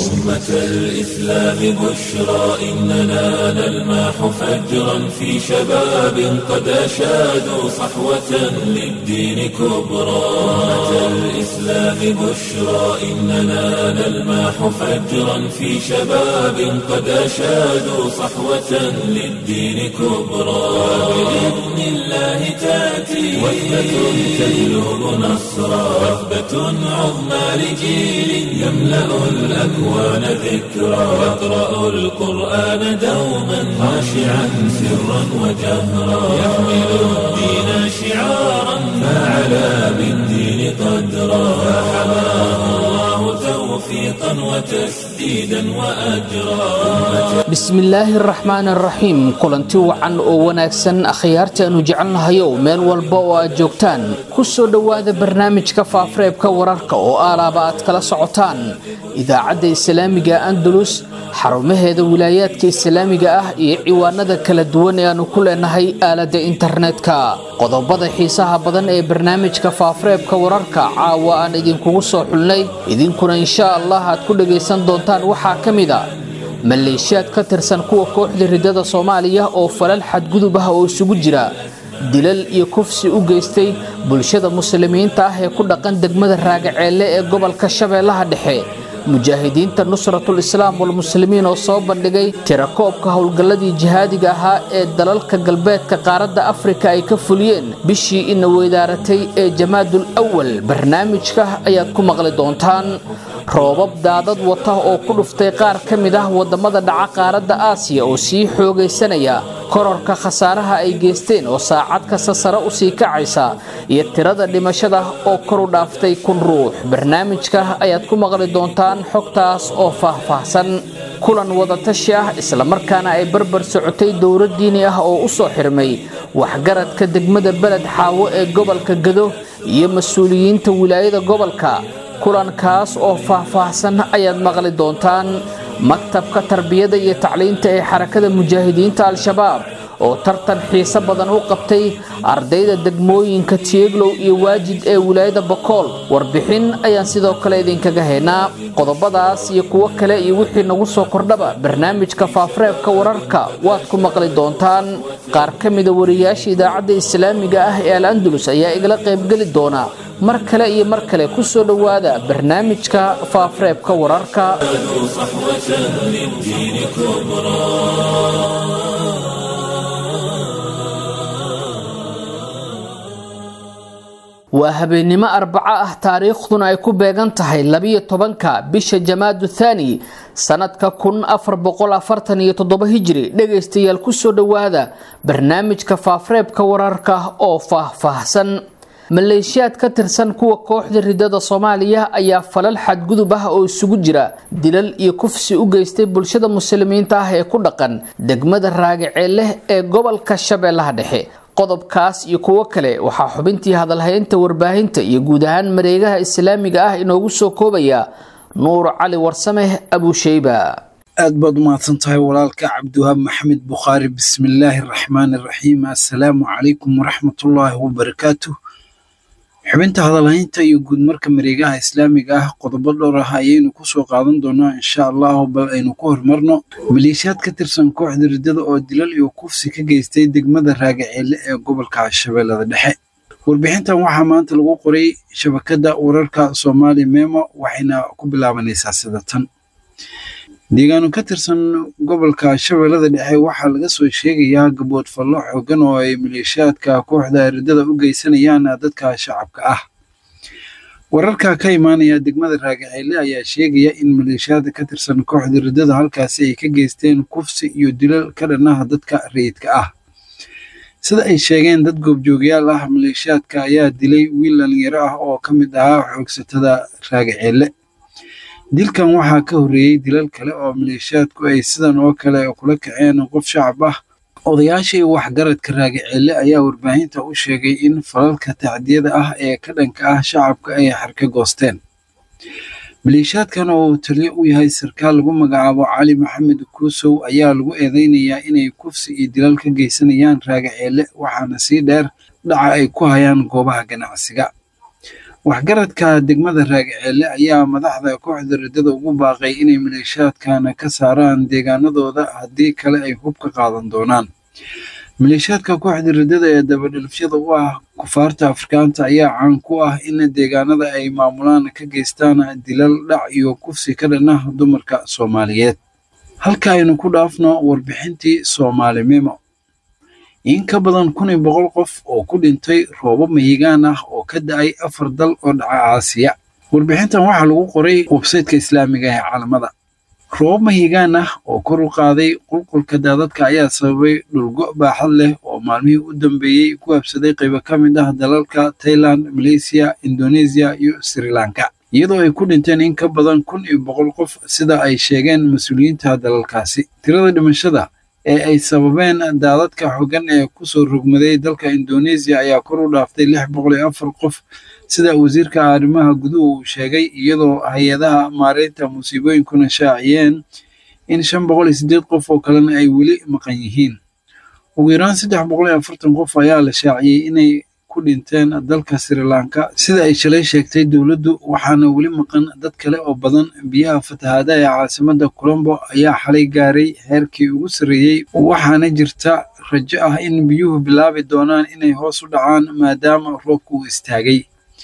أمة الإسلام بشرى إننا نلمح فجرا في شباب قد أشادوا صحوة للدين كبرى أمة الإسلام بشرى إننا نلمح فجرا في شباب قد أشادوا صحوة للدين كبرى بإذن الله تأتي وثبة تجلب نصرا وثبة عظمى لجيل يملأ الأكوان ذكرا يقرأ القرآن دوما خاشعا سرا وجهرا يحمل الدين شعارا فعلى بالدين قدرا فحماه الله توفيقا وتسديدا وأجرا bismillaahi araxmaan araxiim kulanti wacan oo wanaagsan akhyaarta aanu jecelnahayow meel walba oo aad joogtaan ku soo dhowaada barnaamijka faafareebka wararka oo aalaaba aad kala socotaan idaacadda islaamiga andalus xarumaheeda wilaayaadka islaamiga ah iyo ciwaanada kala duwan ee aanu ku leenahay aaladda internetka qodobada xiisaha badan ee barnaamijka faafareebka wararka caawa aan idinkugu soo xulnay idinkuna insha allah aad ku dhagaysan doontaan waxaa ka mid a maleeshiyaad ka tirsan kuwa kooxda ridada soomaaliya oo falal xadgudub ah oo isugu jira dilal iyo kufsi u geystay bulshada muslimiinta ah ee ku dhaqan degmada raagaceelle ee gobolka shabeellaha dhexe mujaahidiinta nusratul islaam walmuslimiin oo soo bandhigay tirakoobka howlgalladii jihaadiga ahaa ee dalalka galbeedka qaaradda afrika ay ka fuliyeen bishii ina weydaaratay ee jamaadul awal barnaamijka ayaad ku maqli doontaan roobab daadad wata oo ku dhuftay qaar ka mid ah wadamada dhaca qaaradda aasiya oo sii xoogaysanaya kororka khasaaraha ay geysteen oo saacad kasta sare usii kacaysa iyo tirada dhimashada oo kor u dhaaftay kun ruux barnaamijka ayaad ku maqli doontaan xogtaas oo faahfaahsan kulan wadatashi ah islamarkaana ay barbar socotay dowlad diini ah oo u soo xirmay waxgaradka degmada beled xaawo ee gobolka gado iyo mas-uuliyiinta wilaayada gobolka kulankaas oo faahfaahsan ayaad maqli doontaan maktabka tarbiyada iyo tacliinta ee xarakada mujaahidiinta al-shabaab oo tartan xiiso badan u qabtay ardayda degmooyinka tieglow iyo waajid ee wilaayada bakool warbixin ayaan sidoo kale idinkaga haynaa qodobadaas iyo kuwo kale iyo wixii nagu soo kordhaba barnaamijka faafareebka wararka waad ku maqli doontaan qaar ka mida wariyaasha idaacadda islaamiga ah ee al andalus ayaa igala qaybgeli doona mar kale iyo mar kale ku soo dhowaada barnaamijka faafareebka wararka صحوة للدين كبرى waa habeennimo arbaco ah taariikhduna ay ku beegan tahay labiyo tobanka bisha jamaadu thaani sanadka kun afar boqol afartan iyo toddoba hijri dhegaystayaal kusoo dhowaada barnaamijka faafareebka wararka oo faahfaahsan maleeshiyaad ka tirsan kuwa kooxda ridada soomaaliya ayaa falal xadgudub ah oo isugu jira dilal iyo kufsi u geystay bulshada muslimiinta ah ee ku dhaqan degmada raagaceelle ee gobolka shabeellaha dhexe qodobkaas iyo kuwo kale waxaa xubintii hadalhaynta warbaahinta iyo guud ahaan mareegaha islaamiga ah inoogu soo koobaya nuur cali warsame abusheyba aad baad umahadsan tahay walaalka cabdiwahaab maxamed bukhaari bismillaahi araxmaani araxiim assalaamu calaykum waraxmatullaahi wabarakaatuh xubinta hadalhaynta iyo guudmarka mareegaha islaamiga ah qodobo dhowr ah ayaynu kusoo qaadan doonaa insha allahu bal aynu ku horumarno maleeshiyaad ka tirsan kooxda riddada oo dilal iyo kufsi ka geystay degmada raagaceelle ee gobolka shabeellada dhexe warbixintan waxaa maanta lagu qoray shabakadda wararka soomaali memo waxayna ku bilaabanaysaa sida tan deegaano ka tirsan gobolka shabeellada dhexe waxaa laga soo sheegayaa gabood fallo xoogan oo ay maleeshiyaadka kooxda riddada u geysanayaan dadka shacabka ah wararka ka imaanaya degmada raagaceelle ayaa sheegaya in maleeshiyaada ka tirsan kooxda riddada halkaasi ay ka geysteen kufsi iyo dilal ka dhanaha dadka rayidka ah sida ay sheegeen dad goobjoogayaal ah maleeshiyaadka ayaa dilay wiil dhalinyaro ah oo ka mid ahaa xoogsatada raagaceelle dilkan waxaa ka horreeyey dilal kale oo maleeshiyaadku ay sidan oo kale kula kaceen qof shacab ah odayaasha iyo waxgaradka raagaceelle ayaa warbaahinta u sheegay in falalka tacdiyada ah ee ka dhanka ah shacabka ay xarka goosteen maleeshiyaadkan oo uu taliyo u yahay sarkaal lagu magacaabo cali maxamed kuusow ayaa lagu eedeynayaa inay kufsi iyo dilal ka geysanayaan raagaceelle waxaana sii dheer dhaca ay ku hayaan goobaha ganacsiga waxgaradka degmada raagaceelle ayaa madaxda kooxda riddada ugu baaqay inay maleeshiyaadkana ka saaraan deegaanadooda haddii kale ay hub ka qaadan doonaan maleeshiyaadka kooxda riddada ee dabadhelfyada u ah kufaarta afrikaanta ayaa caan ku ah in deegaanada ay maamulaan ka geystaan dilal dhac iyo kufsi ka dhan ah dumarka soomaaliyeed halka aynu ku dhaafno warbixintii soomaali memo in ka badan kun iyo boqol qof oo ku dhintay roobo mahigaan ah oo ka da-ay afar dal oo dhaca aasiya warbixintan waxaa lagu qoray websaytka islaamiga ee caalamada roobab mahigaan ah oo kor u qaaday qulqulka daadadka ayaa sababay dhulgo baaxad leh oo maalmihii u dambeeyey ku habsaday qaybo ka mid ah dalalka tailand malaysiya indoneesiya iyo sri lanka iyadoo ay ku dhinteen in ka badan kun iyo boqol qof sida ay sheegeen mas-uuliyiinta dalalkaasi tirada dhimashada ee ay sababeen daadadka xooggan ee kusoo rogmaday dalka indoneesiya ayaa kor u dhaaftay lix boqol iyo afar qof sida wasiirka arrimaha guduhu uu sheegay iyadoo hay-adaha maareynta musiibooyinkuna shaaciyeen in shan boqol iyo siddeed qof oo kalena ay weli maqan yihiin ugu yaraan saddex boqol iyo afartan qof ayaa la shaaciyey inay ku dhinteen dalka sri lanka sida ay shalay sheegtay dowladdu waxaana weli maqan dad kale oo badan biyaha fatahaada ee caasimadda colombo ayaa xalay gaaray heerkii ugu sarreeyey waxaana jirta rajo ah in biyuhu bilaabi doonaan inay hoos u dhacaan maadaama roobku uu istaagay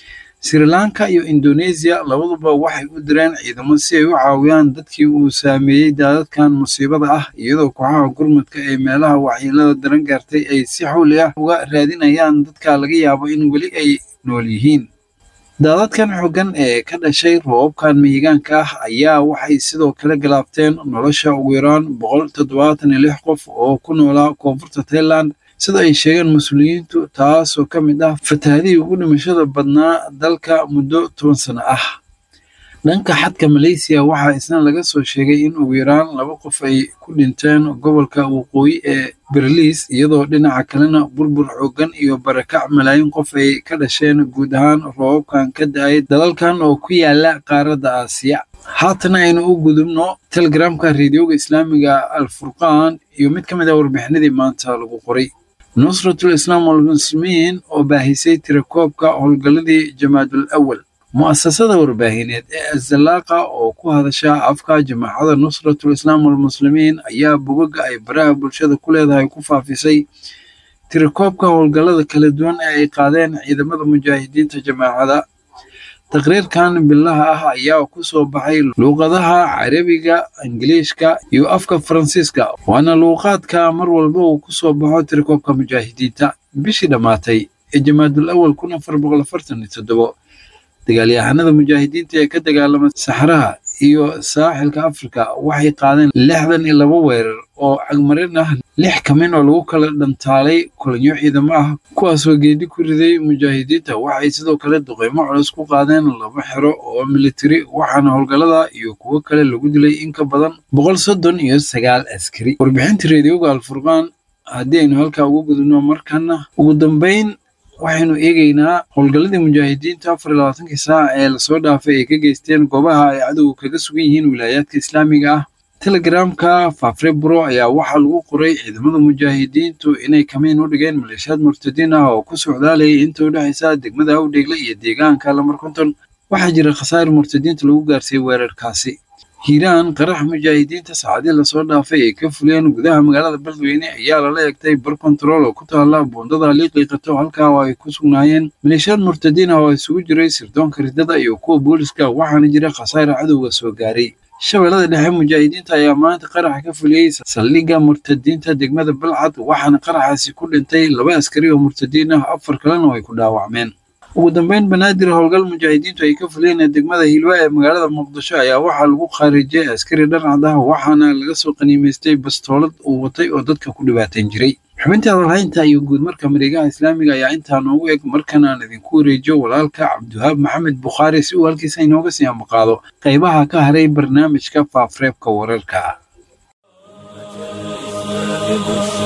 sri lanka iyo indoneesiya labaduba waxay u direen ciidamo si ay u caawiyaan dadkii uu saameeyey daadadkan musiibada ah iyadoo kooxaha gurmadka ee meelaha waxyeelada daran gaartay ay si xawli ah uga raadinayaan dadka laga yaabo in weli ay nool yihiin daadadkan xooggan ee ka dhashay roobabkan mihigaanka ah ayaa waxay sidoo kale galaabteen nolosha ugu yaraan boqol toddobaatan iyo lix qof oo ku noolaa koonfurta tailand sida ay sheegeen mas-uuliyiintu taasoo ka mid ah fatahadihii ugu dhimashada badnaa dalka muddo toban sano ah dhanka xadka malaysiya waxaa isna laga soo sheegay in ugu yaraan laba qof ay ku dhinteen gobolka waqooyi ee berliis iyadoo dhinaca kalena burbur xooggan iyo barakac malaayiin qof ay ka dhasheen guud ahaan roobabkan ka da-ay dalalkan oo ku yaala qaaradda aasiya haatana aynu u gudubno telegramka reediyoga islaamiga alfurqaan iyo mid ka mid ah warbixinadii maanta lagu qoray nusratul islaam walmuslimiin oo baahisay tirakoobka howlgalladii jamaadul awal mu'asasada warbaahineed ee azalaaqa oo ku hadasha afka jamaacada nusratul islaam walmuslimiin ayaa bogaga ay baraha bulshada ku leedahay ku faafisay tirakoobka howlgallada kala duwan ee ay qaadeen ciidamada mujaahidiinta jamaacada taqriirkan bilaha ah ayaa ku soo baxay luuqadaha carabiga ingiliishka iyo afka faransiiska waana luuqaadka mar walba uu ku soo baxo tirakoobka mujaahidiinta bishii dhammaatay ee jamaadul awal kun afar boqol afartan iyo toddobo dagaalyahanada mujaahidiinta ee ka dagaalama saxraha iyo saaxilka afrika waxay qaadeen lixdan iyo laba weerar oo cagmarin ah lix kamin oo lagu kala dhantaalay kulanyo ciidamo ah kuwaasoo geedi ku riday mujaahidiinta waxay sidoo kale duqeymo culus ku qaadeen laba xero oo militari waxaana howlgallada iyo kuwo kale lagu dilay in ka badan boqol soddon iyo sagaal askari warbixinta reediyoga alfurqaan haddii aynu halkaa ugu gudubno markana ugu dambeyn waxaynu eegaynaa howlgalladii mujaahidiinta afar iyo labaatankii saac ee lasoo dhaafay ay ka geysteen goobaha ay cadowga kaga sugan yihiin wilaayaadka islaamiga ah telegramka faafre buro ayaa waxaa lagu qoray ciidamada mujaahidiintu inay kamiin u dhigeen maleeshiyaad murtadiin ah oo ku socdaalayay inta u dhexaysa degmada awdheegle iyo deegaanka lamar konton waxaa jira khasaar murtadiinta lagu gaarsiiyey weerarkaasi hiiraan qarax mujaahidiinta saacadii lasoo dhaafay ay ka fuliyeen gudaha magaalada beledweyne ayaa lala egtay bar kontarool oo ku taala buundada liiqiiqato halkaa oo ay ku sugnaayeen maleeshiyaad murtadiin ah oo isugu jiray sirdoonka riddada iyo kuwa booliska waxaana jira khasaare cadowga soo gaaray shabeellada dhexe mujaahidiinta ayaa maanta qaraxa ka fuliyey saldhigga murtadiinta degmada balcad waxaana qaraxaasi ku dhintay laba askari oo murtadiin ah afar kalena oo ay ku dhaawacmeen ugu dambeyn banaadir howlgal mujaahidiintu ay ka fuliyeen degmada hiilwa ee magaalada muqdisho ayaa waxaa lagu khaarijiyey askari dharcad ah waxaana laga soo qaniimaystay bastoolad uu watay oo dadka ku dhibaateen jiray xubintii hadalhaynta iyo guud marka mareegaha islaamiga ayaa intaa noogu eg markana aan idinku wareejiyo walaalka cabdiwahaab maxamed bukhaari si uu halkiisa inooga sii ambaqaado qaybaha ka haray barnaamijka faafreebka wararka بشرى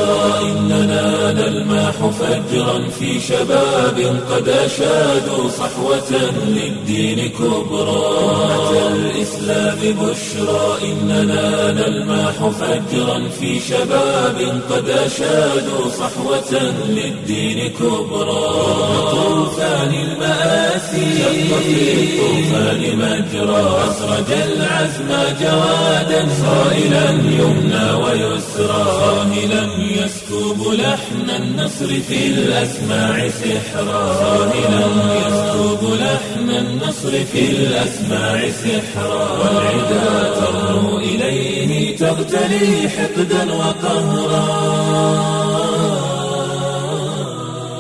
بشرى إننا نلمح فجرا في شباب قد أشادوا صحوة للدين كبرى أمة الإسلام بشرى إننا نلمح فجرا في شباب قد أشادوا صحوة للدين كبرى طوفان المآسي شق في الطوفان مجرى أسرج العزم جوادا صائلا يمنى ويسرى صاهلا يسكب لحن النصر في الأسماع سحرا صاهلا يسكب لحن النصر في الأسماع سحرا والعدا ترنو إليه تغتلي حقدا وقهرا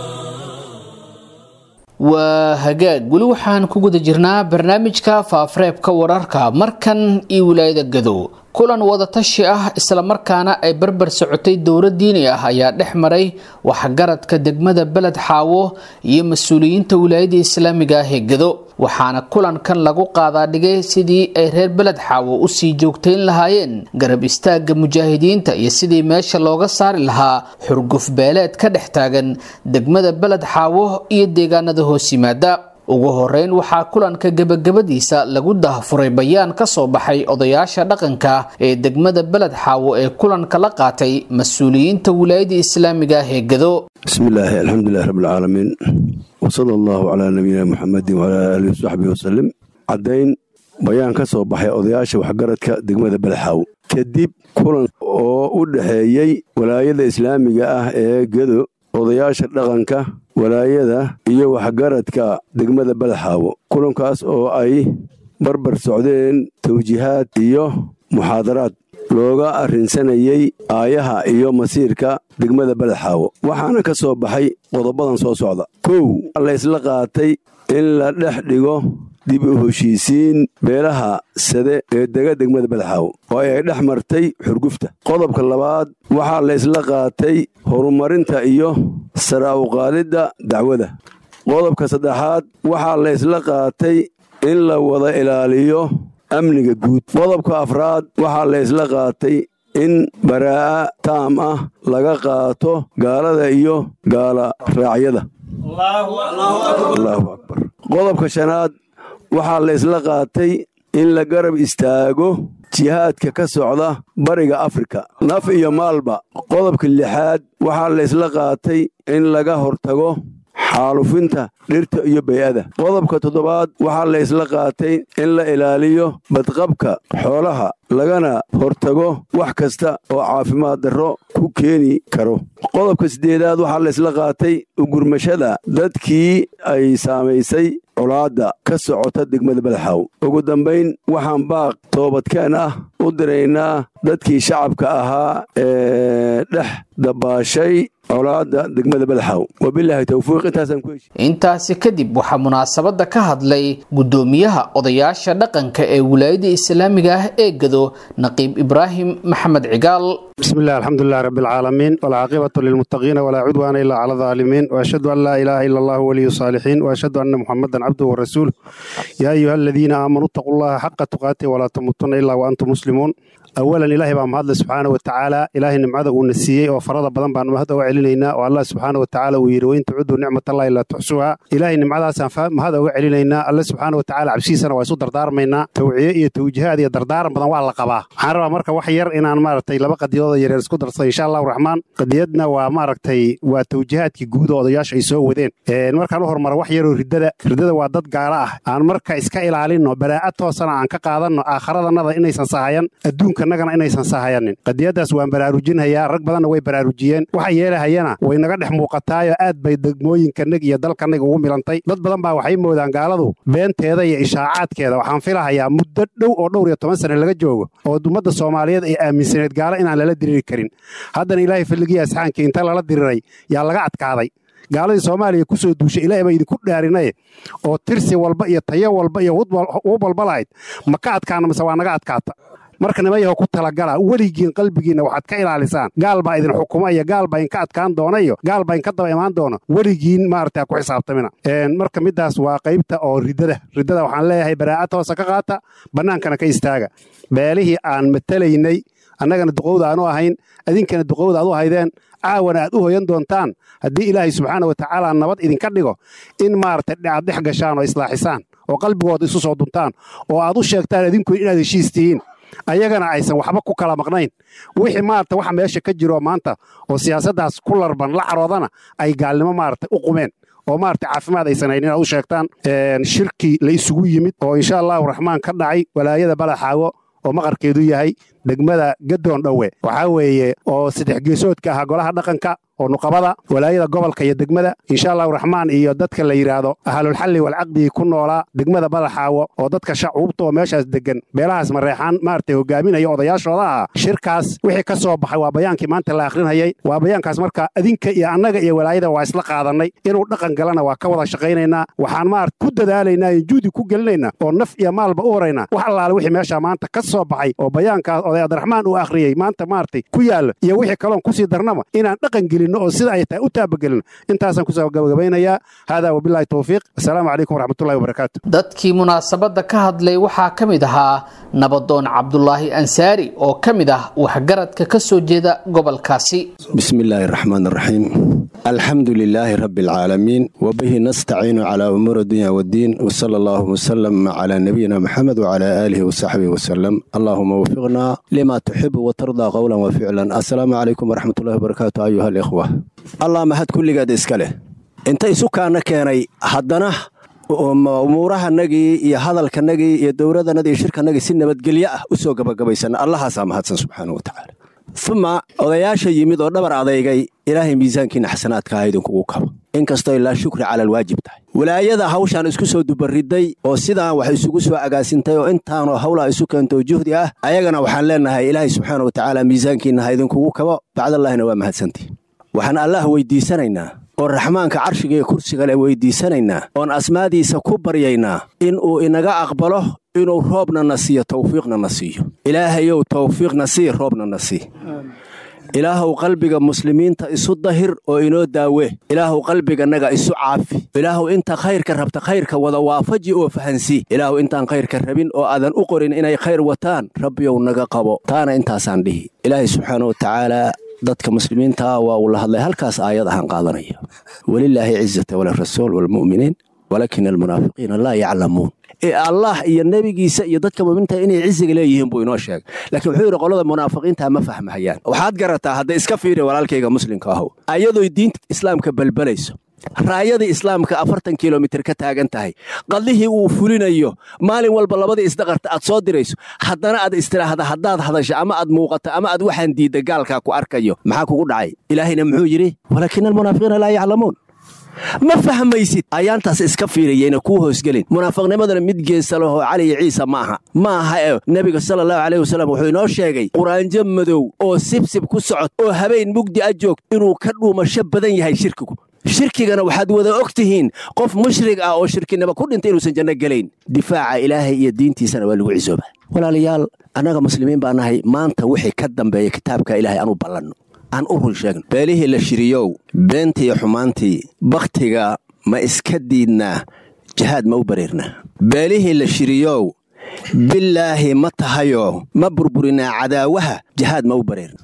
waa hagaag weli waxaan ku guda jirnaa barnaamijka faafareebka wararka markan iyo wilaayada gadow kulan wadatashi ah islamarkaana ay barbar socotay dowlad diini ah ayaa dhex maray waxgaradka degmada beled xaawo iyo mas-uuliyiinta wilaayada islaamiga ah ee gado waxaana kulankan lagu qaadaadhigay sidii ay reer beled xaawo usii joogtayn lahaayeen garab istaagga mujaahidiinta iyo sidii meesha looga saari lahaa xurguf beeleed ka dhex taagan degmada beled xaawo iyo deegaanada hoos yimaada ugu horeyn waxaa kulanka gebagabadiisa lagu dahfuray bayaan ka soo baxay odayaasha dhaqanka ee degmada beled xaawo ee kulanka la qaatay mas-uuliyiinta wilaayada islaamiga ah ee gado bismillaahi alxamdulilahi rabbilcaalamiin wasala allahu calaa nabiyina muxamedin wacalaa aalihi wasaxbihi wasalim caddayn bayaan ka soo baxay odayaasha waxgaradka degmada belexaaw kadib kulan oo u dhexeeyey walaayada islaamiga ah ee gedo odayaasha dhaqanka walaayada iyo waxgaradka degmada belexaawo kulankaas oo ay barbar socdeen tawjiihaad iyo muxaadaraad looga arrinsanayey aayaha iyo masiirka degmada belexaawo waxaana ka soo baxay qodobadan soo socda kow la ysla qaatay in la dhex dhigo dib u heshiisiin beelaha sade ee dega degmada belexaawo oo ay dhex martay xurgufta qodobka labaad waxaa la ysla qaatay horumarinta iyo sara uqaalidda dacwada qodobka saddexaad waxaa la ysla qaatay in la wada ilaaliyo amniga guud qodobka afraad waxaa la ysla qaatay in baraa'a taam ah laga qaato gaalada iyo gaala raacyada allahu akbar qodobka shanaad waxaa la ysla qaatay in la garab istaago jihaadka ka socda bariga afrika naf iyo maalba qodobka lixaad waxaa la ysla qaatay in laga hortago xaalufinta dhirta iyo bay'ada qodobka toddobaad waxaa la ysla qaatay in la ilaaliyo badqabka xoolaha lagana hortago wax kasta oo caafimaad darro ku keeni karo qodobka siddeedaad waxaa la ysla qaatay ugurmashada dadkii ay saamaysay colaadda ka socota degmada belexaaw ugu dambayn waxaan baaq toobadkeen ah u diraynaa dadkii shacabka ahaa ee dhex dabaashay colaadda degmada belexaaw wabilaahi towfiiq intaasaan ku heshi intaasi kadib waxaa munaasabada ka hadlay gudoomiyaha odayaasha dhaqanka ee wilaayada islaamiga ah ee gado naqiib ibraahim maxamed cigaal بسم الله الحمد لله رب العالمين والعاقبة للمتقين ولا عدوان إلا على الظالمين وأشهد أن لا إله إلا الله ولي الصالحين وأشهد أن محمدا عبده ورسوله يا أيها الذين آمنوا اتقوا الله حق تقاته ولا تموتن إلا وأنتم مسلمون أولا إلهي بaan mahadle subxaana watacaala ilaahay nimcada uuna siiyey oo farada badan baan mahad uga celinaynaa oo allah subxaana watacaala uu yidhi wain tucudu nicmatallahi laa tuxsuha ilaahay nimcadaasaan mahad uga celinaynaa alle subxaana watacaala cabsihiisana waa isu dardaarmaynaa tawciye iyo tawjihaad iyo dardaaran badan waa la qabaa waxaan rabaa marka wax yar inaan maaragtay laba qadiyadooda yaryar isku darsado insha allahu raxmaan qadiyadna waa maaragtay waa tawjihaadkii guud oo odayaasha ay soo wadeen markaan u hormara wax yaroo riddada riddada waa dad gaalo ah aan marka iska ilaalinno baraa'a toosana aan ka qaadanno aakharadannada inaysan sahayan adduunka nagana inaysan sahayanin qadiyadaas waan baraarujinhayaa rag badanna way baraarujiyeen waxa yeelahayana way naga dhex muuqataayo aad bay degmooyinkanag iyo dalkanag ugu milantay dad badan baa waxay moodaan gaaladu beenteeda iyo ishaacaadkeeda waxaan filahayaa muddo dhow oo dhowr iyo toban sane laga joogo oo ummadda soomaaliyeed ay aaminsaneed gaalo inaan lala diriri karin haddana ilaahay falligii asxaankii inta lala diriray yaa laga adkaaday gaaladii soomaaliya ku soo duushay ilaahay baa idinku dhaarinaye oo tirsi walba iyo tayo walba iyo hub walba lahayd ma ka adkaana mise waa naga adkaata marka nimayaho ku talagala weligiin qalbigiinna waxaad ka ilaalisaan gaal baa idin xukuma iyo gaal baa inka adkaan doona iyo gaal baa inka daba imaan doono weligiin maarata ku xisaabtamina marka midaas waa qaybta oo riddada riddada waxaan leeyahay baraa'ad hoosa ka qaata bannaankana ka istaaga beelihii aan matalaynay annagana duqowda aanu ahayn idinkana duqowda aad u haydeen caawana aad u hoyan doontaan haddii ilaahay subxaana wa tacaala nabad idinka dhigo in maaragtay aad dhex gashaan oo islaaxisaan oo qalbigooda isu soo duntaan oo aad u sheegtaan idinku inaad heshiis tihiin ayagana aysan waxba ku kala maqnayn wixii maarata waxa meesha ka jiro maanta oo siyaasaddaas ku larban la caroodana ay gaalnimo maarata u qumeen oo maarata caafimaad aysan hayn inaad u sheegtaan shirki la isugu yimid oo insha allahu raxmaan ka dhacay walaayada balaxaago oo maqarkeedu yahay degmada gadoon dhowe waxaa weeye oo saddex geesoodka ahaa golaha dhaqanka oo nuqabada walaayada gobolka iyo degmada insha allahu raxmaan iyo dadka la yidhaahdo ahlulxalli walcaqdigii ku noolaa degmada balaxaawo oo dadka shacuubta oo meeshaas degan beelahaas mareexaan maaragtay hogaaminaya odayaashooda ahaa shirkaas wixii ka soo baxay waa bayaankii maanta la akhrinayay waa bayaankaas marka adinka iyo annaga iyo walaayada waa isla qaadannay inuu dhaqan galana waa ka wada shaqaynaynaa waxaan maarata ku dadaalaynaa iyo juudi ku gelinaynaa oo naf iyo maalba u horaynaa wax allaale wixii meesha maanta ka soo baxay oo bayaankaas oday abdiraxmaan uu akhriyey maanta maaragtay ku yaalla iyo wixii kaloon kusii darnaba inaan dhaqan gelin oo sida ay tahay u taabagelin intaasaan kusoo gabagabaynayaa haadaa wabilaahi towfiiq assalaamu calaykum waraxmatullahi wabarakaatu dadkii munaasabadda ka hadlay waxaa ka mid ahaa nabadoon cabdulaahi ansaari oo ka mid ah waxgaradka ka soo jeeda gobolkaasi bismi illaahi araxmaan araxiim alxamdu lilaahi rabbi alcaalamiin wabihi nastaciinu calaa umuuri dunya waddiin wsala allaahuma wsalam calaa nabiyina maxamed wacalaa aalihi wasaxbihi wasalam allaahuma wafiqnaa lima tuxibu watardaa qowlan wa ficlan assalaamu calaykum waraxmatullahi wabarakaatu ayuha alikhwa allah mahad kulligeed iska leh inta isukaana keenay haddana umuurahanagii iyo hadalkanagii iyo dowladanadii iyo shirkanagii si nabadgelyo ah u soo gabagabaysana allahaasaa mahadsan subxaana wa tacaala uma odayaasha yimid oo dhabar adeygay ilaahay miisaankiina xasanaadka ha idinkugu kabo inkastoo ilaa shukri cala alwaajib tahay walaayada hawshaan isku soo dubaridday oo sidaan wax isugu soo agaasintay oo intaanoo hawlaa isu keento juhdi ah ayagana waxaan leennahay ilaahay subxaana wa tacaala miisaankiina ha idinkugu kabo bacdallaahina waa mahadsantii waxaan allaah weyddiisanaynaa oo raxmaanka carshiga iyo kursiga le weyddiisanaynaa oon asmaadiisa ku baryaynaa inuu inaga aqbalo inuu roobna na siiyo tawfiiqna na siiyo ilaahayow tawfiiqna sii roobna na sii ilaahuw qalbiga muslimiinta isu dahir oo inoo daawe ilaahuw qalbiganaga isu caafi ilaahuw inta khayrka rabta khayrka wada waafaji oo fahansii ilaahuw intaan khayrka rabin oo aadan u qorin inay khayr wataan rabbiyow naga qabo taana intaasaan dhihi ilaahay subxaana wa tacaalaa dadka muslimiintaa waa uu la hadlay halkaas aayad ahaan qaadanaya welilaahi cizata walirasuul waalmu'miniin walaakin almunaafiqiina laa yaclamuun ee allah iyo nebigiisa iyo dadka mu'miniinta inay ciziga leeyihiin buu inoo sheegay laakiin wuxuu yidhi qolada munaafiqiinta ma fahmahayaan waxaad garataa hadda iska fiiri walaalkayga muslimka ahow ayadoy diinta islaamka balbalayso raayadii islaamka afartan kilomitir ka taagan tahay qadlihii uu fulinayo maalin walba labadii isdaqarta aad soo dirayso haddana aad istiraahda haddaad hadasho ama aad muuqato ama aad waxaan diidda gaalkaa ku arkayo maxaa kugu dhacay ilaahayna muxuu yidhi walaakina almunaafiqiina laa yaclamuun ma fahmaysid ayaantaas iska fiiriyeyna kuu hoosgelin munaafiqnimadana mid geesa lahoo cali iyo ciisa ma aha ma aha ee nebiga sala allahu caleyh wasalam wuxuu inoo sheegay quraanjo madow oo sibsib ku socod oo habeen mugdi a joog inuu ka dhuumasho badan yahay shirkigu shirkigana waxaad wada og tihiin qof mushrig ah oo shirkinimo ku dhintay inuusan janno gelayn difaaca ilaahay iyo diintiisana waa lagu cisooba walaalayaal annaga muslimiin baa nahay maanta wixii ka dambeeya kitaabka ilaahay aanu ballanno aan u run sheegno beelihii la shiriyow beentii xumaantii bakhtiga ma iska diidnaa jihaad ma u bareernaa beelihii la shiriyow bilaahi ma tahayo ma burburinaa cadaawaha jihaad ma u bareerna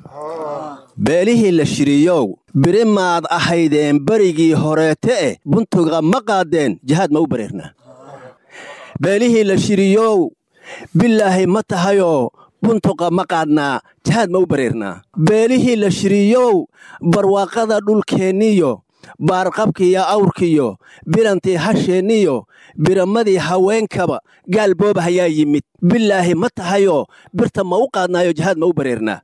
beelihii la shiriyow biri maad ahaydeen berigii horeete eh buntuga ma qaadeen jihaad ma u bareernaa beelihii la shiriyow bilaahi ma tahayo buntuqa ma qaadnaa jihaad ma u bareernaa beelihii la shiriyow barwaaqada dhulkeenniyo baarqabkiiyo awrkiyo bilantii hasheenniyo biramadii haweenkaba gaal booba hayaa yimid bilaahi ma tahayo birta ma u qaadnaayo jihaad ma u bareernaa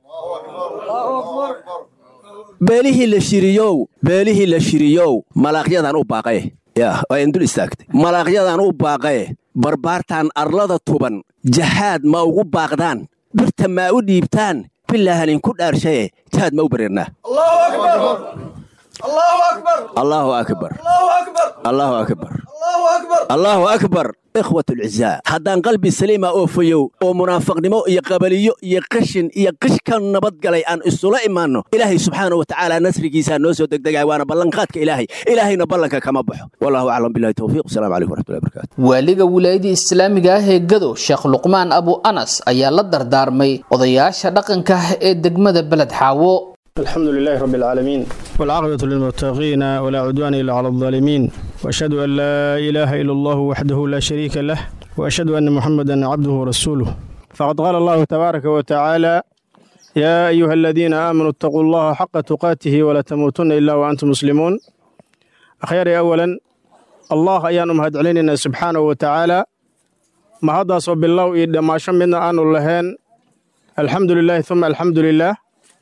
beelihii la shiriyow beelihii la shiriyow malaaqyadan u baaqaye yaa waa indul istaagtay malaaqyadan u baaqaye barbaartaan arlada tuban jahaad ma ugu baaqdaan birta maa u dhiibtaan bilaahaninku dhaarshaye jihaad ma u bareernaa allaahu akbar allaahu akbar allaahu akbar ikhwatulcizaa haddaan qalbi saliima oo fayow oo munaafaqnimo iyo qabaliyo iyo qashin iyo qish ka nabadgalay aan isula imaanno ilaahay subxaana wa tacaala nasrigiisaa noo soo degdegaya waana ballanqaadka ilaahay ilaahayna ballanka kama baxo wallahu aclam billahi towfiiq wasalaamu calaykum waraxmatullahi barakatu waaliga wilaayada islaamiga ah ee gado sheekh luqmaan abu anas ayaa la dardaarmay odayaasha dhaqanka ah ee degmada beled xaawo الحمد لله رب العالمين والعاقبة للمتقين ولا عدوان إلا على الظالمين وأشهد أن لا إله إلا الله وحده لا شريك له وأشهد أن محمدا عبده ورسوله فقد قال الله تبارك وتعالى يا أيها الذين آمنوا اتقوا الله حق تقاته ولا تموتن إلا وأنتم مسلمون أخيري أولا الله أيان مهد علينا سبحانه وتعالى ما هذا صب الله إذا ما شمنا أن اللهين الحمد لله ثم الحمد لله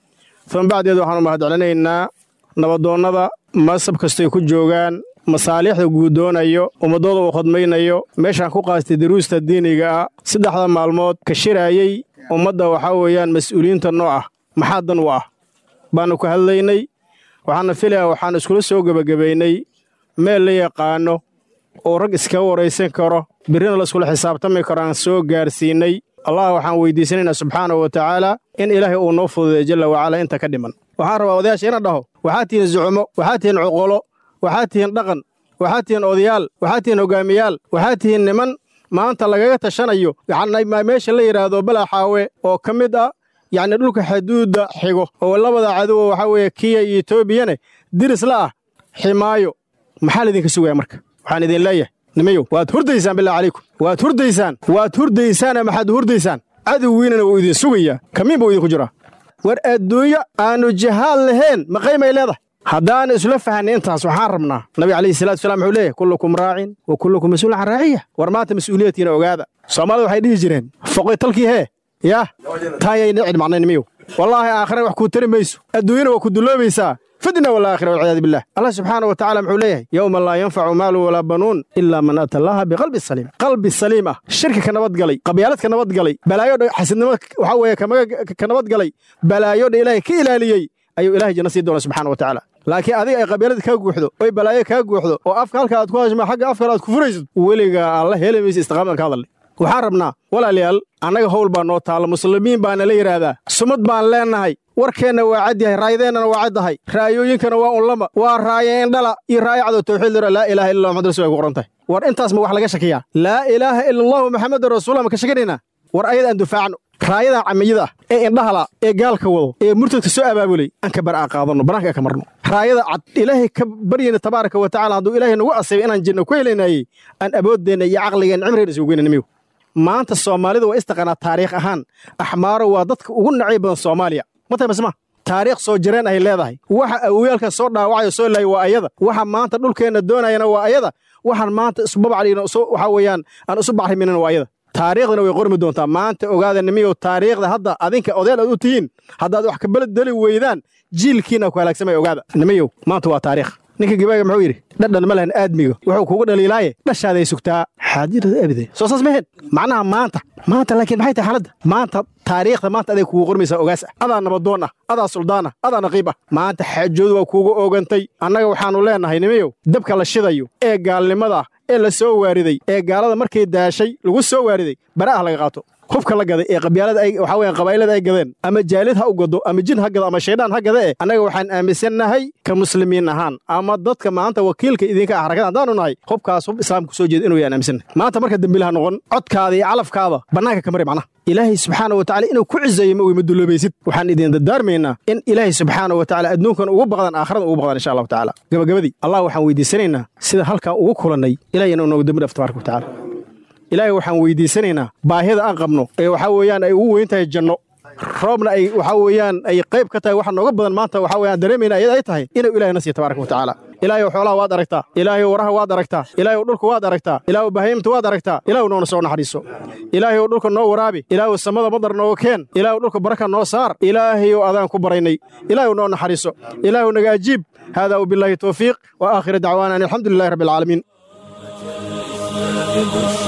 uma bacdeed waxaanu mahadcelinaynaa nabadoonnada masab kastay ku joogaan masaalixda guudoonayo ummaddooda uu khadmaynayo meeshaan ku qaastay daruusta diiniga ah saddexda maalmood ka shiraayey ummadda waxaa weeyaan mas'uuliyiinta noo ah maxaa dan u ah baannu ka hadlaynay waxaana filaya waxaan iskula soo gebagabaynay meel la yaqaanno oo rag iskaga waraysan karo birrina la iskula xisaabtami karo aan soo gaarsiinnay allah waxaan weydiisanaynaa subxaanahu wa tacaala in ilaahay uu noo fududeeyo jalla wacala inta ka dhiman waxaan rabaa odayaasha ina dhaho waxaad tihiin zucumo waxaad tihiin cuqolo waxaad tihiin dhaqan waxaad tihiin odayaal waxaad tihiin hogaamiyaal waxaad tihiin niman maanta lagaga tashanayo yacni meesha la yidhaahdo balaxaawe oo ka mid ah yacni dhulka xuduudda xigo oo labada cadowo waxaa weeye kiya iyo etoobiyane diris la ah ximaayo maxaa laydinka sugaya marka waxaan idin leeyahay nimayow waad hurdaysaan billah calaykum waad hurdaysaan waad hurdaysaana maxaad hurdaysaan cadowgiinana wuu idin sugayaa kamiin buu idinku jiraa war adduunyo aannu jahaal lahayn ma qaymay leedahay haddaan isla fahanay intaas waxaan rabnaa nabiga calayhi salatu wasalaam wuxuu leeyahy kullukum raacin wa kullukum mas-uulun can raaciya war maanta mas-uuliyadkiina ogaada soomaalida waxay dhihi jireen foqoy talkii hee yaah taayayna cidhmacnay nimiyow wallaahi aakhira wax kuu tari mayso adduunyana waa ku dulloobaysaa fidna walaakhira walciyaadu billah allah subxaana wa tacala muxuu leeyahay yowma laa yanfacu maalu walaa banuun ilaa man ata allaha biqalbi saliim qalbi saliim ah shirki ka nabadgalay qabyaalad ka nabadgalay balaayodha xasidnimo waxaa weeye ka nabadgalay balaayodha ilaahay ka ilaaliyey ayuu ilahay janno sii doona subxana wa tacaala laakiin adiga ay qabyaalada kaa guuxdo oy balaayo kaa guuxdo oo afka halka aad ku hashma xagga afkale aad ku furaysid weligaa alla heli maysa istiqaamadan ka hadalnay waxaan rabnaa walaalayaal annaga howl baa noo taalla muslimiin baana la yidhaahdaa sumad baan leennahay warkeenna waa cad yahay raayadeennana waa caddahay raayooyinkana waa unlama waa raaye indhala iyo raayo cadow tawxiid lira laa ilaaha illa muxamad rasul ay ku qoran tahay war intaas ma wax laga shakiyaa laa ilaaha ila allahu maxamedun rasuullah ma ka shakinaynaa war ayada aan dufaacno raayadan camiyada ah ee indhahala ee gaalka wado ee murtadka soo abaabulay aan ka bar'a qaadanno bannaanka ka marno raayada cad ilaahay ka baryayna tabaaraka wa tacala hadduu ilaahay nagu asibay inaan jirno ku helaynayey aan awooddeenna iyo caqligeenna cimrigeenna isugu geynana miyow maanta soomaalida waa istaqaanaa taariikh ahaan axmaaro waa dadka ugu nacay badan soomaaliya ma tahay masma taariikh soo jireen ay leedahay waxa awoyaalka soo dhaawacayo soo laayay waa ayada waxa maanta dhulkeenna doonayana waa ayada waxaan maanta isbabaclina waxaa weeyaan aan isu bacriminana waa ayada taariikhdana way qormi doontaa maanta ogaada nimiyow taariikhda hadda adinka odayaal aad u tihiin haddaad wax kabedeli weydaan jiilkiina ku halaagsamay ogaada nimiyow maanta waa taariikh ninka gabaaga muxuu yidhi dhadhan ma lahan aadmiga wuxuu kugu dhaliilaaye dhashaaday sugtaa xaadirada abide soo saas maheen macnaha maanta maanta laakiin maxay tahay xaaladda maanta taariikhda maanta aday kugu qormaysaa ogaas ah adaa nabadoon ah adaa suldaan ah adaa naqiib ah maanta xaajoodu waa kuugu oogantay annaga waxaannu leennahay nimiyow dabka la shidayo ee gaalnimada ee la soo waariday ee gaalada markay daashay lagu soo waariday bara'ah laga qaato hubka la gaday ee qabyaalada ay waxaa weeyaan qabaa'ilada ay gadeen ama jaalid ha u gado ama jin ha gado ama shaydaan ha gada eh annaga waxaan aaminsannahay ka muslimiin ahaan ama dadka maanta wakiilka idinka ah harakada haddaanu nahay hubkaas hub islaamka soo jeeda inuu yaan aaminsannahay maanta marka dembilaha noqon codkaada iyo calafkaada bannaanka ka mari macnaha ilaahay subxaana wa tacala inuu ku cizeeyo ma weyma dulloobaysid waxaan idin dardaarmaynaa in ilaahay subxaana wa tacala adduunkan ugu baqdan aakhirada ugu baqdan insha allahu tacaala gabagabadii allah waxaan weydiisanaynaa sida halkaa ugu kulannay ilahay inuu noogu dembi dhaaf tabaaraka wa tacala ilaahay waxaan weydiisanaynaa baahida aan qabno ee waxaa weeyaan ay ugu weyn tahay janno roobna ay waxaa weeyaan ay qayb ka tahay waxa nooga badan maanta waxaa weeyaan dareemayna ayada ay tahay inuu ilaahay na siiyo tabaaraka wa tacaala ilaahay xoolaha waad aragtaa ilaahay waraha waad aragtaa ilaahay dhulka waad aragtaa ilaahay bahaymta waad aragtaa ilaahay noona soo naxariiso ilaahay dhulka noo waraabi ilaahay samada madar nooga keen ilaahay dhulka baraka noo saar ilaahay adaan ku baraynay ilaahay noo naxariiso ilaahay naga ajiib hada وبالله توفيق وآخر دعوانا أن الحمد لله رب العالمين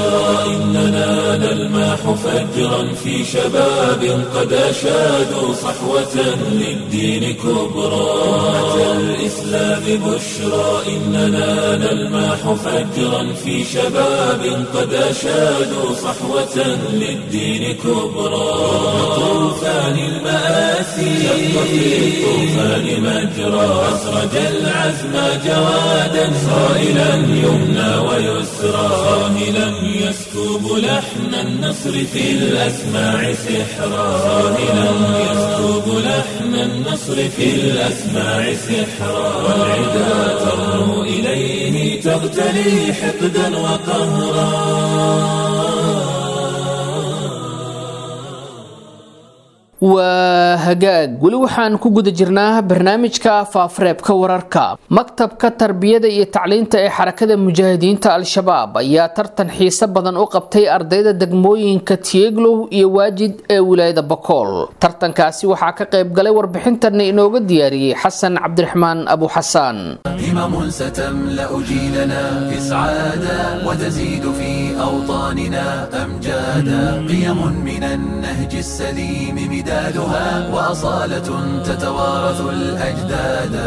بشرى إننا نلمح فجرا في شباب قد أشادوا صحوة للدين كبرى أتى الإسلام بشرى إننا نلمح فجرا في شباب قد أشادوا صحوة للدين كبرى طوفان المآسي شق في الطوفان مجرى أسرج العزم جوادا صائلا يمنى ويسرى صاهلا يسكب لحن النصر في الأسماع سحرا صاهلا يسكب لحن النصر في الأسماع سحرا والعدا ترنو إليه تغتلي حقدا وقهرا waa hagaag weli waxaan ku guda jirnaa barnaamijka faafareebka wararka maktabka tarbiyada iyo tacliinta ee xarakada mujaahidiinta al-shabaab ayaa tartan xiise badan u qabtay ardayda degmooyinka tieglow iyo waajid ee wilaayada bakool tartankaasi waxaa ka qayb galay warbixintana inooga diyaariyey xasan cabdiraxmaan abu xasaan همم ستملأ جيلنا إسعادا وتزيد في أوطاننا أمجادا قيم من النهج السليم مدادها وأصالة تتوارث الأجدادا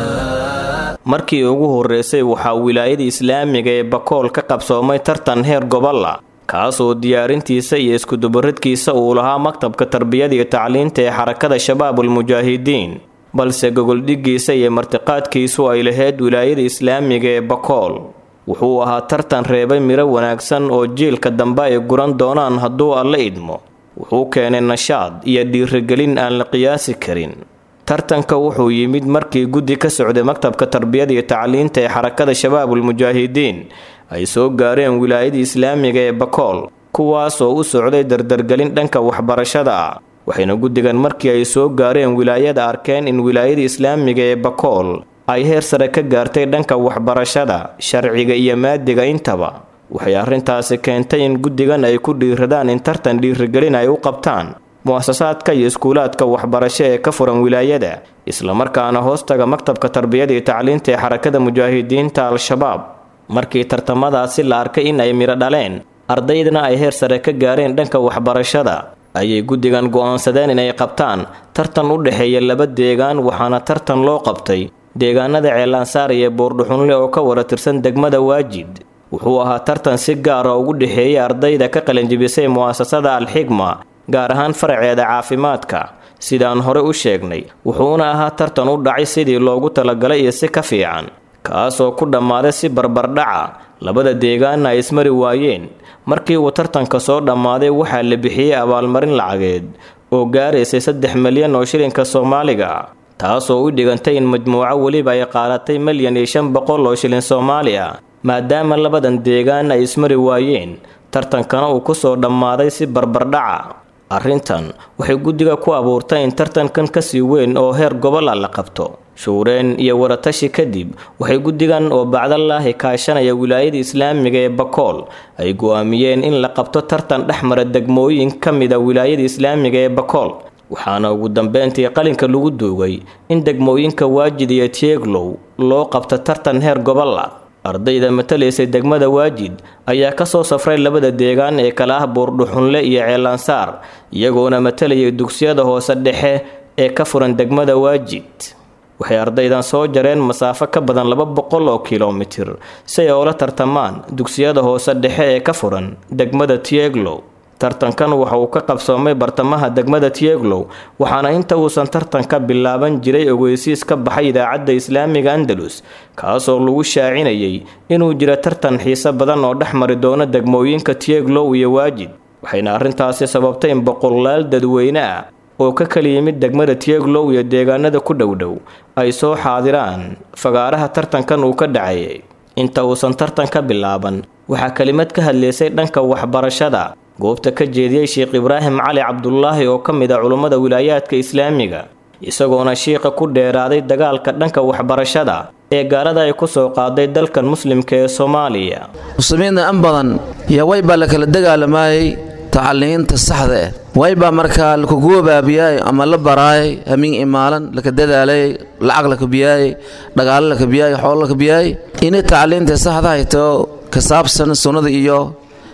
markii ugu horreysay waxaa wilaayada islaamiga ee bakool ka qabsoomay tartan heer gobolla kaasoo diyaarintiisa iyo iskudubaridkiisa uu lahaa maktabka tarbiyada iyo tacliinta ee xarakada shabaabul mujaahidiin balse gogoldhiggiisa iyo martiqaadkiisu ay lahayd wilaayada islaamiga ee bakool wuxuu ahaa tartan reebay miro wanaagsan oo jiilka dambe ay guran doonaan hadduu alla idmo wuxuu keenay nashaad iyo dhiirigelin aan la qiyaasi karin tartanka wuxuu yimid markii guddi ka socday maktabka tarbiyada iyo tacliinta ee xarakada shabaabul mujaahidiin ay soo gaareen wilaayada islaamiga ee bakool kuwaasoo u socday dardargelin dhanka waxbarashada ah waxayna guddigan markii ay soo gaareen wilaayada arkeen in wilaayada islaamiga ee bakool ay heer sare ka gaartay dhanka waxbarashada sharciga iyo maadiga intaba waxay arrintaasi keentay in guddigan ay ku dhiiradaan in tartan dhiirigelin ay u qabtaan mu'asasaadka iyo iskuulaadka waxbarasho ee ka furan wilaayada islamarkaana hoostaga maktabka tarbiyada iyo tacliinta ee xarakada mujaahidiinta al-shabaab markii tartamadaasi la arkay in ay midho dhaleen ardaydana ay heer sare ka gaareen dhanka waxbarashada ayay guddigan go'aansadeen inay qabtaan tartan u dhexeeya laba deegaan waxaana tartan loo qabtay deegaanada ceellaansaar iyo boordhuxunle oo ka wara tirsan degmada waajid wuxuu ahaa tartan si gaara ugu dhexeeyay ardayda ka qalinjibisay mu'asasada al-xigma gaar ahaan faraceeda caafimaadka sidaan hore u sheegnay wuxuuna ahaa tartan u dhacay sidii loogu talagalay iyo si ka fiican kaasoo ku dhammaaday si barbardhaca labada deegaanna ay ismari waayeen markii uu tartanka soo dhammaaday waxaa la bixiyey abaalmarin lacageed oo gaaraysay saddex milyan oo shilinka soomaaliga ah taasoo u dhigantay in majmuuco weliba ay qaadatay milyan iyo shan boqol oo shilin soomaali ah maadaama labadan deegaan ay ismari waayeen tartankana uu ku soo dhammaaday si barbardhaca arrintan waxay guddiga ku abuurtay in tartankan kasii weyn oo heer gobola la qabto shuureen iyo waratashi kadib waxay guddigan oo bacdalaahi kaashanaya wilaayada islaamiga ee bakool ay go'aamiyeen in la qabto tartan dhexmara degmooyin ka mida wilaayada islaamiga ee bakool waxaana ugu dambeyntii qalinka lagu duugay in degmooyinka waajid iyo tieglow loo qabto tartan heer gobola ardayda matalaysay degmada waajid ayaa kasoo safray labada deegaan ee kala ah buurdhuxunle iyo ceelansaar iyagoona matalayay dugsiyada hoose dhexe ee ka furan degmada waajid waxay ardaydan soo jareen masaafo ka badan laba boqol oo kilomitir si ay oola tartamaan dugsiyada hoose dhexe ee ka furan degmada tieglow tartankan waxa uu ka qabsoomay bartamaha degmada tieglow waxaana inta uusan tartanka bilaaban jiray ogeysiis ka baxay idaacadda islaamiga andalus kaasoo lagu shaacinayay inuu jiro tartan xiise badan oo dhex mari doono degmooyinka tieglow iyo waajid waxayna arrintaasi sababtay in boqolaal dadweyne ah oo ka kala yimid degmada tieglow iyo deegaanada ku dhowdhow ay soo xaadiraan fagaaraha tartankan uu ka dhacayay inta uusan tartan ka bilaaban waxaa kelimad ka hadlaysay dhanka waxbarashada goobta ka jeediyey sheekh ibraahim cali cabdulaahi oo ka mid a culummada wilaayaadka islaamiga isagoona shiiqa ku dheeraaday dagaalka dhanka waxbarashada ee gaalada ay ku soo qaaday dalkan muslimka ee soomaaliya muslimiinta in badan iyo waybaa la kala dagaalamayay tacaliinta saxda eh waybaa markaa lakugu baabiyay ama la baraayay hamiin imaalan laka dadaalayay lacag la kabiyaayay dhagaalo la kabiyaayay xoolo la kabiyaayay inay tacliinta saxda hayto ka saabsan sunnada iyo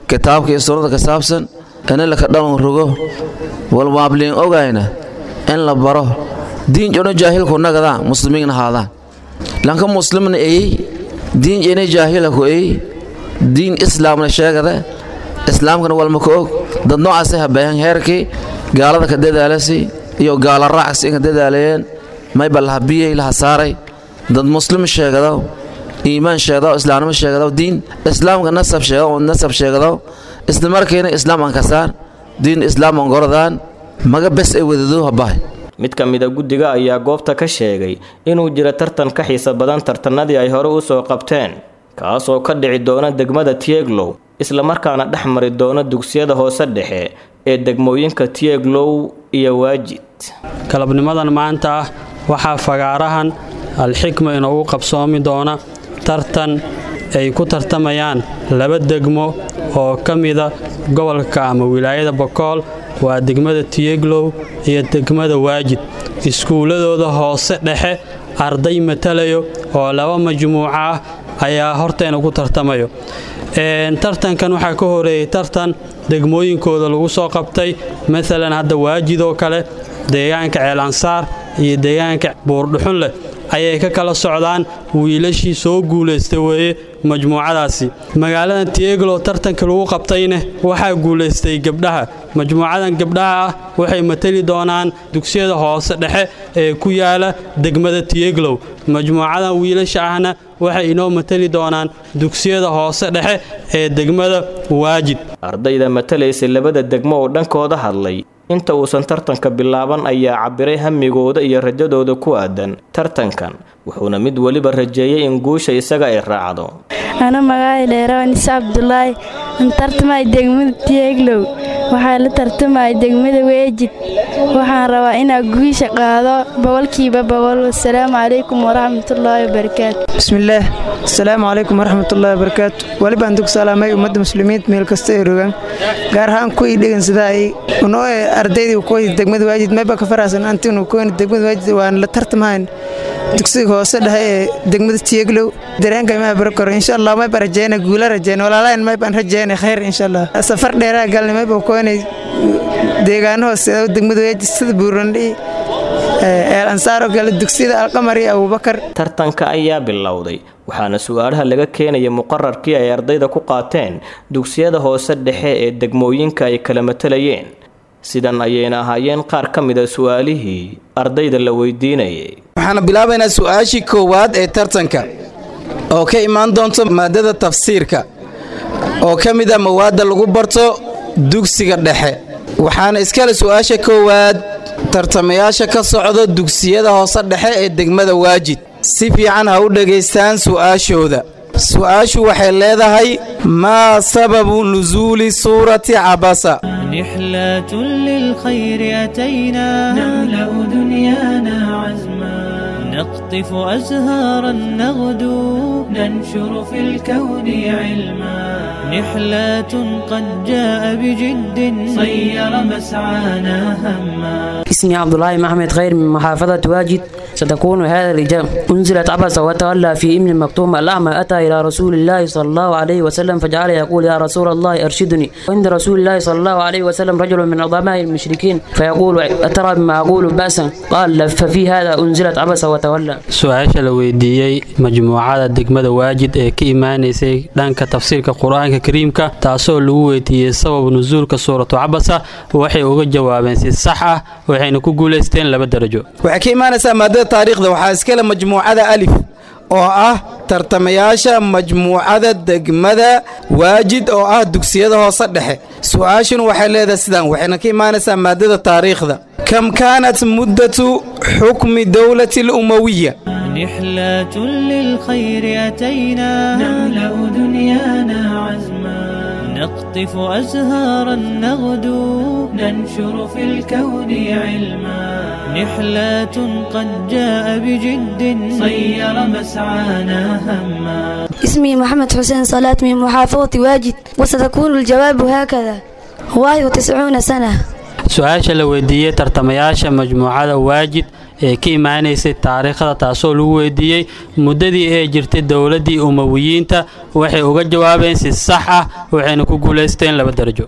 kitaabka iyo sunnada ka saabsan in laka dhalon rogo walmaabliin ogayna in la baro diin jono jaahilku nagadaan muslimiin ahaadaan lanka muslimna eyey diin jene jaahilaku eyey diin islaamna sheegada islaamkana walma ka og dad noocaasi habeehan heerkii gaalada ka dadaalasi iyo gaala raacsi inka dadaalayeen mayba laha biyey laha saaray dad muslim sheegadaw iimaan sheegadaw islaamnimo sheegadaw diin islaamka nasab sheegadaw nasab sheegadaw isla markiina islaam aan kasaan diin islaam aan goradaan maga bes ay wadado habahay mid ka mida guddiga ayaa goobta ka sheegay inuu jiro tartan ka xiisa badan tartanadii ay hore u soo qabteen kaasoo ka dhici doona degmada tieglow islamarkaana dhex mari doona dugsiyada hoose dhexe ee degmooyinka tieglow iyo waajid galabnimadan maanta ah waxaa fagaarahan alxikma inoogu qabsoomi doona tartan ay ku tartamayaan laba degmo oo ka mida gobolka ama wilaayada bokool waa degmada tiyeglow iyo degmada waajid iskuulladooda hoose dhexe arday matalayo oo laba majmuuco ah ayaa horteena ku tartamayo tartankan waxaa ka horeeyey tartan degmooyinkooda lagu soo qabtay maalan hadda waajid oo kale deegaanka ceelansaar iyo deegaanka buurdhuxun leh ayay ka kala socdaan wiilashii soo guulaystay weeye majmuucadaasi magaalada tieglo tartanka lagu qabtayne waxaa guulaystay gabdhaha majmuucadan gabdhaha ah waxay matali doonaan dugsiyada hoose dhexe ee ku yaala degmada tieglow majmuucadan wiilasha ahna waxay inoo matali doonaan dugsiyada hoose dhexe ee degmada waajid ardayda matalaysa labada degmo oo dhankooda hadlay inta uusan tartanka bilaaban ayaa cabbiray hamigooda iyo rajadooda ku aadan tartankan wuxuuna mid weliba rajeeyey in guusha isaga ay raacdo ana magaay dheerawanis cabdulaahi an tartamay degmada tieglow waxaa la tartamay degmada weejid waxaan rabaa inaa guusha qaado boqolkiiba boqol wasalaamu calaykum waraxmatullaahi wabarakaatu bismillaah asalaamu calaykum waraxmatullaahi wabarakaatu welibaan dug salaamay ummadda muslimiinta meel kasta ay rogaan gaar ahaan kuwii dhegan sidaa ay unoo ardaydii kuwa degmada waajid mayba ka faraasan antinu kuwan degmada waajid waan la tartamahayn dugsiga hoose dhexe ee degmada tieglow dareenka imaa barakoro insha allah mayba rajeyna guula rajeyna walaalahan maybaan rajeyna khayr insha allah safar dheeraa galnay mayba kuwanay deegaano hoose degmada waajid sida buurandhi eel ansaaro kale dugsiyada alqamar iyo abubakar tartanka ayaa bilowday waxaana su-aalaha laga keenaya muqararkii ay ardayda ku qaateen dugsiyada hoose dhexe ee degmooyinka ay kala matalayeen sidan ayayna ahaayeen qaar ka mida su-aalihii ardayda la weydiinayay waxaana bilaabaynaa su-aashii koowaad ee tartanka oo ka imaan doonto maadada tafsiirka oo ka mid a mawaadda lagu barto dugsiga dhexe waxaana iskale su-aasha koowaad tartamayaasha ka socdo dugsiyada hoose dhexe ee degmada waajid si fiican ha u dhegaystaan su'aashooda su-aashu waxay leedahay maa sababu nusuuli suurati cabasa نحلة للخير أتينا نملأ دنيانا عزما نقطف أزهارا نغدو ننشر في الكون علما نحلة قد جاء بجد صير مسعانا هما اسمي عبد الله محمد خير من محافظة واجد ستكون هذا الإجابة أنزلت عبس وتولى في إمن مكتوم الأعمى أتى إلى رسول الله صلى الله عليه وسلم فجعل يقول يا رسول الله أرشدني وعند رسول الله صلى الله عليه وسلم رجل من عظماء المشركين فيقول أترى بما أقول بأسا قال ففي هذا أنزلت عبس وتولى su-aasha la weydiiyey majmuucada degmada waajid ee ka imaanaysay dhanka tafsiirka qur-aanka kariimka taasoo lagu weydiiyey sabab nusuulka suuratu cabasa waxay uga jawaabeen si sax ah waxayna ku guulaysteen laba darajo waxay ka imaanaysaa maadada taariikhda waxaa iskale majmuucada alif oo ah tartamayaasha majmuucada degmada waajid oo ah dugsiyada hoose dhexe su-aashuna waxay leedahay sidaan waxayna ka imaanaysaa maadada taariikhda kam kaanat muddatu xukmi dowlati alumawiya نحلة للخير أتينا نملأ دنيانا عزما نقطف أزهارا نغدو ننشر في الكون علما نحلة قد جاء بجد صير مسعانا هما اسمي محمد حسين صلاة من محافظة واجد وستكون الجواب هكذا واحد وتسعون سنة su-aasha la weydiiyey tartamayaasha majmuucada waajid ee ka imaanaysay taariikhda taasoo lagu weydiiyey muddadii ay jirtay dowladdii umawiyiinta waxay uga jawaabeen si sax ah waxayna ku guulaysteen laba darajo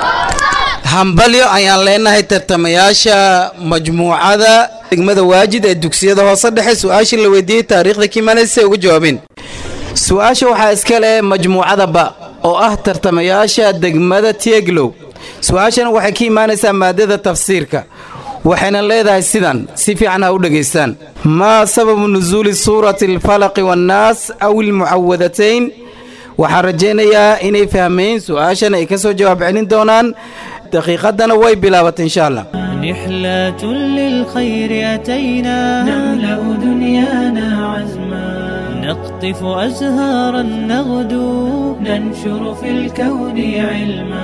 hambalyo ayaan leenahay tartamayaasha majmuucada degmada waajid ee dugsiyada hoose dhexe su-aashii la weydiiyey taariikhda kiimaanaysa uga jawaabeen su-aasha waxaa iska leh majmuucada ba oo ah tartamayaasha degmada tieglow su-aashana waxay ka imaanaysaa maadada tafsiirka waxayna leedahay sidan si fiican ha u dhegaystaan maa sababu nusuuli suurati alfalaqi waannaas aw ilmucawadatayn waxaan rajaynayaa inay fahmeen su-aashan ay ka soo jawaab celin doonaan daqiiqadana way bilaabatay insha allah نحلة للخير أتينا نملأ دنيانا عزما نقطف أزهارا نغدو ننشر في الكون علما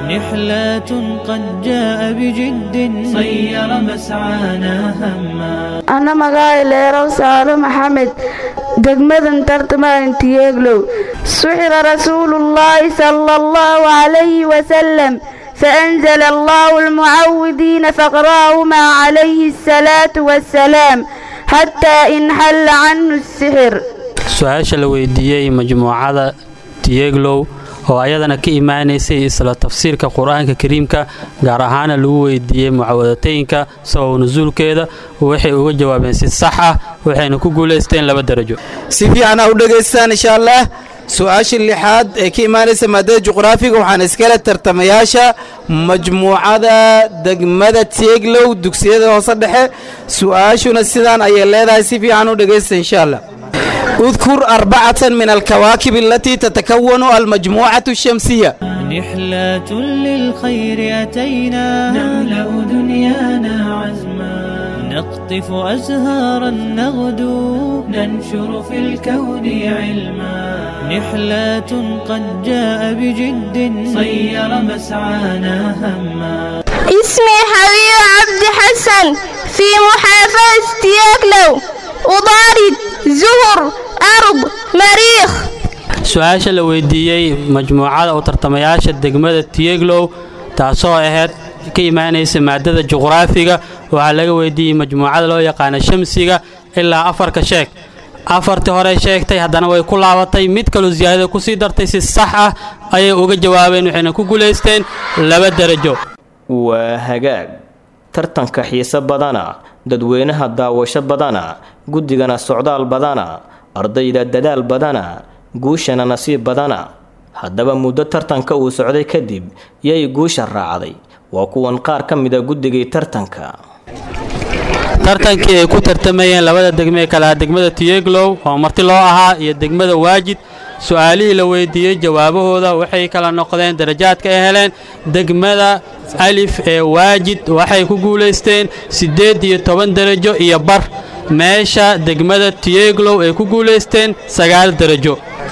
نحلة قد جاء بجد صير مسعانا هما ana magaca leerow saalo maxamed degmadan tartamaan tiyeeglow suxira rasuulullaahi sala allahu calayhi wasalam فأنزل الله المعوذين فقرأهما عليه الصلاة والسلام حتى انحل عنه السحر su-aasha la weydiiyey majmuucada tieglow oo ayadana ka imaanaysay isla tafsiirka qur-aanka kariimka gaar ahaana lagu weydiiyey mucawadateynka sabab nusuulkeeda waxay uga jawaabeen si sax ah waxayna ku guulaysteen laba darajo si fiican ha u dhegaystaan insha allah su-aasha lixaad ee ka imaanaysa maadada juqraafiga waxaan iskale tartamayaasha majmuucada degmada tieglow dugsiyada hoose dhexe su-aashuna sidaan ayay leedahay si fiican u dhegaysta insha allah اذكر أربعة من الكواكب التي تتكون المجموعة الشمسية نحلة للخير أتينا نملأ دنيانا عزما نقطف أزهارا نغدو ننشر في الكون علما نحلة قد جاء بجد صير مسعانا هما اسمي حبيب عبد حسن في محافظة تياكلو وضارد زهر أرض مريخ su-aasha la weydiiyey majmuucada oo tartamayaasha degmada tieglow taasoo ahayd ka imaanaysa maadada juqraafiga waxaa laga weydiiyey majmuucada loo yaqaana shamsiga ilaa afarka sheeg afartii hore sheegtay haddana way ku laabatay mid kaloo siyaadada kusii dartay si sax ah ayay uga jawaabeen waxayna ku guulaysteen laba darajo waa hagaag tartanka xiise badana dadweynaha daawasho badana guddigana socdaal badana ardayda dadaal badana guushana nasiib badana haddaba muddo tartanka uu socday kadib yay guusha raacday waa kuwan qaar ka mida guddigii tartanka tartankii ay ku tartamayeen labada degme ee kalaha degmada tieglow oo marti loo ahaa iyo degmada waajid su-aalihii la weydiiyey jawaabahooda waxay kala noqdeen darajaadka ay heleen degmada alif ee waajid waxay ku guulaysteen siddeed iyo toban darajo iyo bar meesha degmada tieglow ay ku guulaysteen sagaal darajo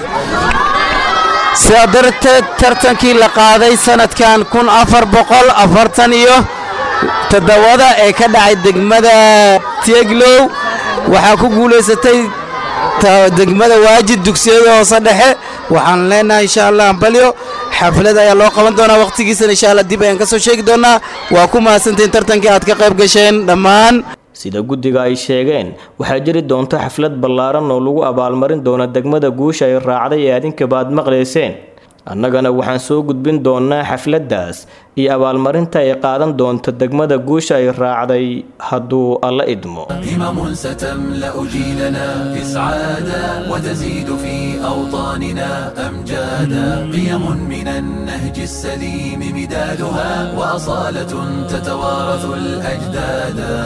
sidaa darteed tartankii la qaaday sanadkan kun afar boqol afartan iyo toddobada ee ka dhacay degmada tieglow waxaa ku guulaysatay degmada waajid dugsiyada hoose dhexe waxaan leenahay insha allah ambalyo xaflad ayaa loo qaban doonaa wakhtigiisana insha allah dib ayaan ka soo sheegi doonaa waa ku mahadsantiin tartankii aad ka qayb gasheen dhammaan sida guddiga ay sheegeen waxaa jiri doonta xaflad ballaaran oo lagu abaalmarin doona degmada guusha ay raacday ee adinkaba aad maqlayseen annagana waxaan soo gudbin doonnaa xafladdaas iyo abaalmarinta ay qaadan doonto degmada guusha ay raacday hadduu alla idmo همم ستملأ جيلنا إسعادا وتزيد في أوطاننا أمجادا قيم من النهج السليم مدادها وأصالة تتوارث الأجدادا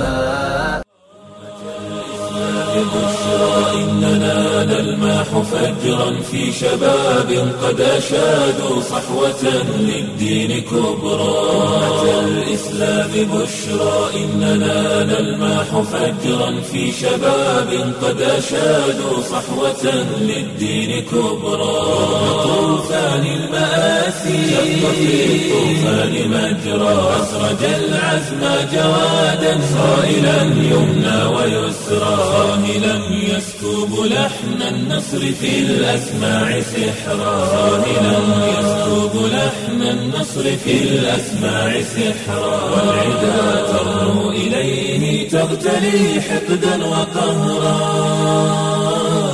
بشرى إننا نلمح فجرا في شباب قد أشادوا صحوة للدين كبرى أتى الإسلام بشرى إننا نلمح فجرا في شباب قد أشادوا صحوة للدين كبرى طوفان المآسي شق في الطوفان مجرى أسرج العزم جوادا صائلا يمنى ويسرى صاهلا يسكب لحن النصر في الأسماع سحرا صاهلا يسكب لحن النصر في الأسماع سحرا والعدا ترنو إليه تغتلي حقدا وقهرا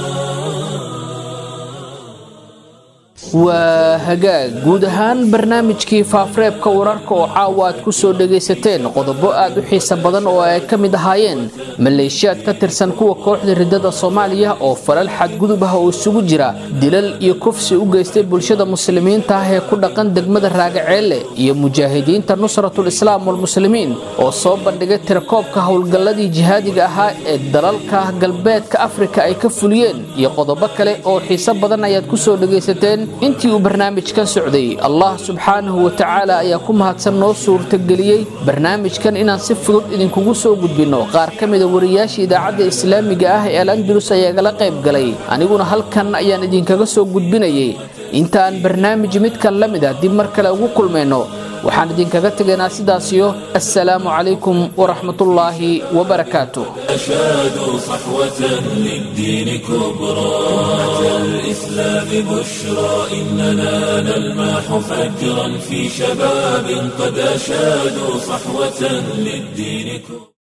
waa hagaag guud ahaan barnaamijkii faafureebka wararka oo caawa aad ku soo dhagaysateen qodobo aad u xiisa badan oo ay ka mid ahaayeen maleeshiyaad ka tirsan kuwa kooxda riddada soomaaliya oo falal xadgudub ah oo isugu jira dilal iyo kufsi u geystay bulshada muslimiinta ah ee ku dhaqan degmada raagaceelle iyo mujaahidiinta nusratul islaam walmuslimiin oo soo bandhigay tirakoobka howlgalladii jihaadiga ahaa ee dalalka galbeedka afrika ay ka fuliyeen iyo qodobo kale oo xiiso badan ayaad ku soo dhagaysateen intii uu barnaamijkan socday allah subxaanahu wa tacaala ayaa ku mahadsan noo suurtageliyey barnaamijkan inaan si fudud idinkugu soo gudbinno qaar ka mida wariyaasha idaacadda islaamiga ah ee al andalus ayaa gala qayb galay aniguna halkan ayaan idinkaga soo gudbinayay intaan barnaamij midkan la mid ah dib mar kale ugu kulmayno waxaan idinkaga tegaynaa sidaasiyo assalaamu calaykum waraxmatullaahi wabarakaatuh أشادوا صحوة للدين كبرى أتى الإسلام بشرى إننا نلمح فجرا في شباب قد أشادوا صحوة للدين كبرى